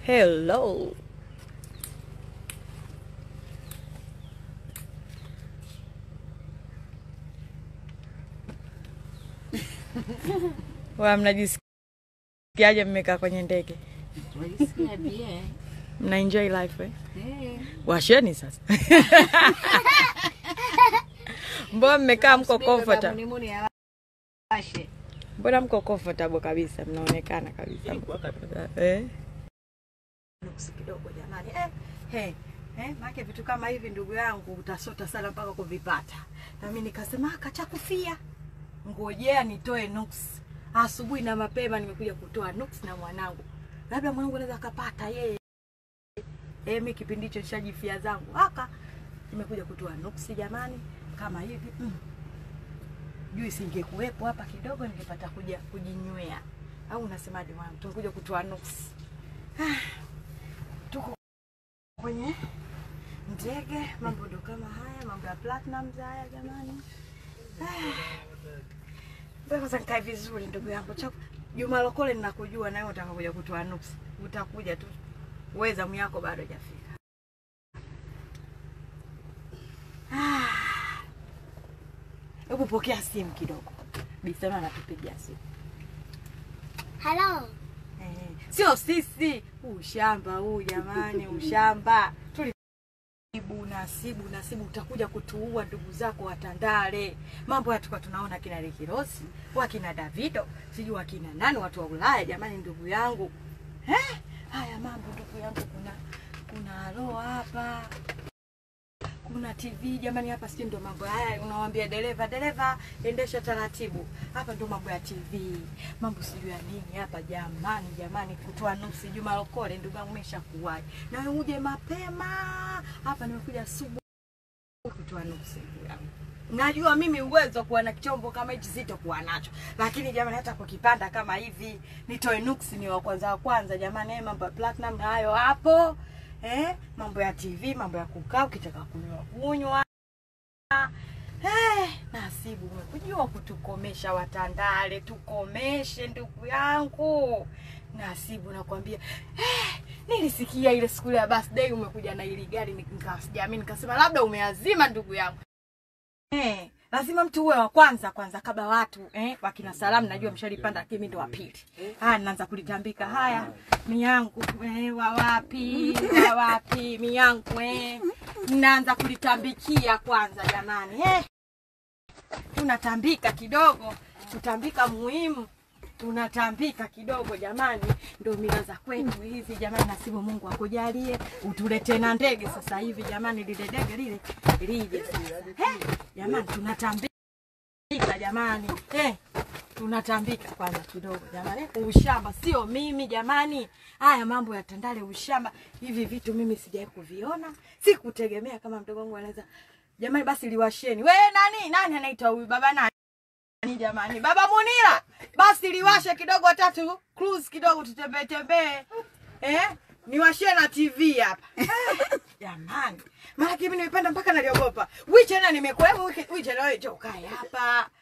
Hello. Wa mnajisikiaje mmekaa kwenye ndege? Wajisikia bien. Mna enjoy life eh? Eh, Washeni sasa. Mbona mmekaa mko subiri baba comfortable? Munimuni awashe. Mbona mko comfortable kabisa? Mnaonekana kabisa. mko comfortable. Eh? nuksi kidogo jamani eh, hey, eh, maake vitu kama hivi ndugu yangu utasota sana mpaka kuvipata nami nikasema kacha kufia ngojea nitoe nuksi asubuhi na mapema nimekuja kutoa nuksi na mwanangu labda mwanangu anaweza akapata yeye eh, mi kipindi hicho nishajifia zangu aka nimekuja kutoa nuksi jamani kama hivi mm. juu singekuwepo hapa kidogo ningepata kuja kujinywea au unasemaje mwanangu tumekuja kutoa nuksi tuko kwenye ndege, mambo ndo kama haya, mambo ya platinum haya jamani. Ngoja Kwanza nikae vizuri ndugu yangu. Cha- Juma Lokole ninakujua nawe utaka kuja kutoa nuksi. Utakuja tu. Wewe zamu yako bado hajafika. Ah. Hebu pokea simu kidogo. Bisema anatupigia simu. Halo. Eh, sio sisi ushamba huu jamani ushamba tulibu nasibu nasibu utakuja kutuua ndugu zako watandale mambo haya tulikuwa tunaona kina rikirosi wakina davido sijui wakina nani watu wa ulaya jamani ndugu yangu eh? haya mambo ndugu yangu kuna kuna alo hapa kuna tv jamani hapa sijui ndo mambo haya unawambia dereva dereva endesha taratibu hapa ndo mambo ya tv mambo sijui ya nini hapa jamani jamani kutoa nuksi juma lokole ndugu yangu meshakuwahi nawe uje mapema hapa nimekuja asubuhi kutoa nuksi ndugu yangu najua mimi uwezo wa kuwa na chombo kama hichi sitokuwa nacho lakini jamani hata kukipanda kama hivi nitoe nuksi ni wa kwanza wa kwanza jamani eh, mambo ya platinum na hayo hapo eh, mambo ya tv mambo ya kukaa ukitaka kunywa kunywa Eh, nasibu umekujua kutukomesha watandale tukomeshe ndugu yangu nasibu nakwambia eh, nilisikia ile siku ile ya birthday umekuja na ili gari nikasijamii nikasema labda umeazima ndugu yangu Eh, lazima mtu uwe wa kwanza kwanza kabla watu eh, wakina salamu najua mshalipanda lakini mimi ndo wa pili. Haya naanza kulitambika haya miyangu eh, wa wapi wa wapi miyangu eh. Naanza kulitambikia kwanza jamani eh. Tunatambika kidogo, kutambika muhimu tunatambika kidogo jamani, ndo mila za kwetu hizi jamani. Nasibu Mungu akujalie utulete na ndege sasa hivi jamani, lile ndege lile lije sasa. He, jamani tunatambika jamani, eh, tunatambika kwanza kidogo jamani. Ushamba sio mimi jamani, haya mambo ya Tandale ushamba, hivi vitu mimi sijawahi kuviona, sikutegemea kama mdogo wangu anaweza jamani. Basi liwasheni we nani nani anaitwa huyu baba nani Ni jamani, baba Munira, basi liwashe kidogo tatu cruise kidogo, tutembee tembee eh, niwashie na TV hapa jamani, maana mimi nimepanda mpaka naliogopa. Wiche na nimekuwepo wiche na wewe, njoo ukae hapa